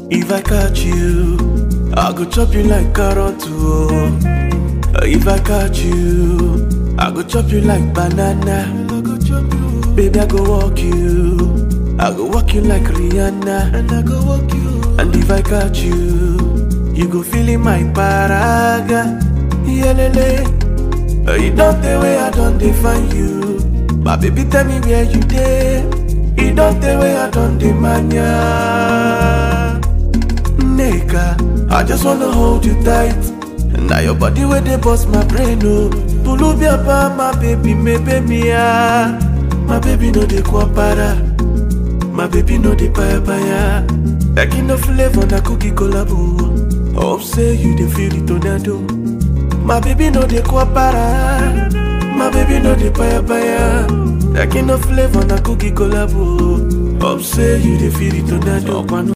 If I catch you, I go chop you like carrot oh. If I catch you, I go chop you like banana. I go chop you. Baby, I go walk you. I go walk you like Rihanna. And I go walk you. And if I catch you, you go feel in my paraga. Yelele. Uh, You don't the way I don't define you. My baby, tell me where you dey. You don't the way I don't demand ya. Nigga, I just wanna hold you tight. Now your body where they bust my brain, oh. Tulubia pa my baby, me baby, ah. My baby no de kuapara. My baby no de paya paya. Like no flavor na cookie collabo. Hope say you dey feel the tornado. My baby no de kuapara. My baby no de paya paya. Like no flavor na cookie collabo. Hope say you dey feel the tornado.